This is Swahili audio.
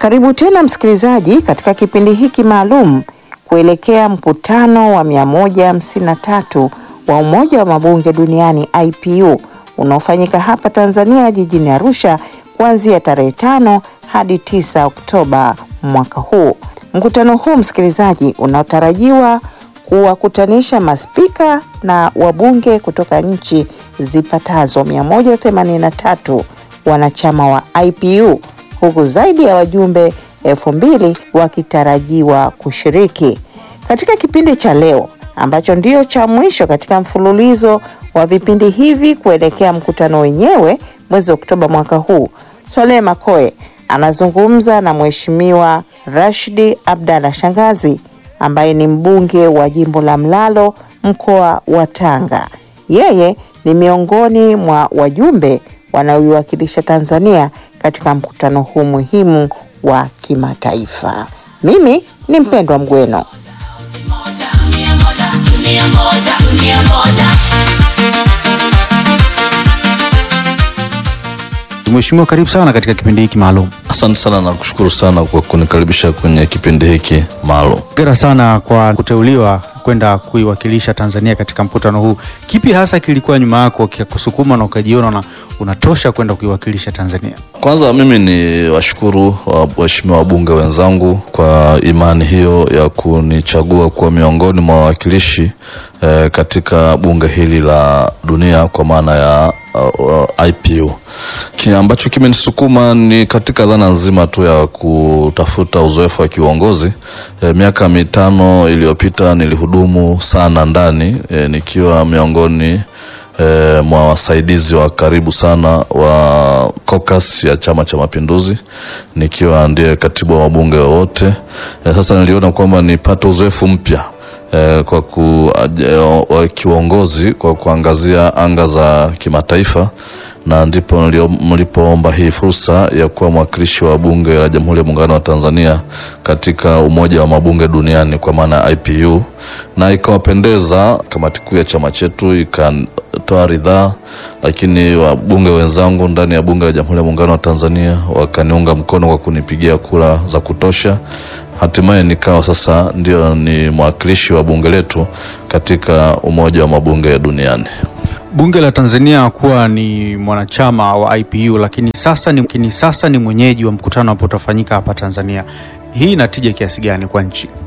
Karibu tena msikilizaji katika kipindi hiki maalum kuelekea mkutano wa 153 wa Umoja wa Mabunge Duniani IPU unaofanyika hapa Tanzania jijini Arusha kuanzia tarehe tano hadi 9 Oktoba mwaka huu. Mkutano huu msikilizaji, unaotarajiwa kuwakutanisha maspika na wabunge kutoka nchi zipatazo 183 wanachama wa IPU huku zaidi ya wajumbe elfu mbili wakitarajiwa kushiriki katika kipindi cha leo ambacho ndio cha mwisho katika mfululizo wa vipindi hivi kuelekea mkutano wenyewe mwezi Oktoba mwaka huu. Swaleh Makoe anazungumza na Mheshimiwa Rashidi Abdalla Shangazi ambaye ni mbunge wa jimbo la Mlalo mkoa wa Tanga. Yeye ni miongoni mwa wajumbe wanaoiwakilisha Tanzania katika mkutano huu muhimu wa kimataifa. Mimi ni Mpendwa Mgweno. Mheshimiwa, karibu sana katika kipindi hiki maalum. Asante sana na kushukuru sana kwa kunikaribisha kwenye kipindi hiki maalum. Hongera sana kwa kuteuliwa kwenda kuiwakilisha Tanzania katika mkutano huu. Kipi hasa kilikuwa nyuma yako kikakusukuma na ukajiona na unatosha kwenda kuiwakilisha Tanzania? Kwanza mimi ni washukuru waheshimiwa wabunge wenzangu kwa imani hiyo ya kunichagua kuwa miongoni mwa wawakilishi eh, katika bunge hili la dunia kwa maana ya uh, uh, IPU. Kile ambacho kimenisukuma ni katika dhana nzima tu ya kutafuta uzoefu wa kiuongozi. E, miaka mitano iliyopita nilihudumu sana ndani e, nikiwa miongoni e, mwa wasaidizi wa karibu sana wa caucus ya Chama cha Mapinduzi, nikiwa ndiye katibu wa wabunge wote. E, sasa niliona kwamba nipate uzoefu mpya e, kwa ku, e, kiuongozi kwa kuangazia anga za kimataifa na ndipo mlipoomba hii fursa ya kuwa mwakilishi wa bunge la Jamhuri ya Muungano wa Tanzania katika Umoja wa Mabunge Duniani kwa maana ya IPU, na ikawapendeza kamati kuu ya chama chetu ikatoa ridhaa, lakini wabunge wenzangu ndani ya bunge la Jamhuri ya Muungano wa Tanzania wakaniunga mkono kwa kunipigia kura za kutosha. Hatimaye nikawa sasa ndio ni mwakilishi wa bunge letu katika Umoja wa Mabunge Duniani. Bunge la Tanzania kuwa ni mwanachama wa IPU lakini sasa ni, lakini sasa ni mwenyeji wa mkutano ambao utafanyika hapa Tanzania. Hii inatija kiasi gani kwa nchi?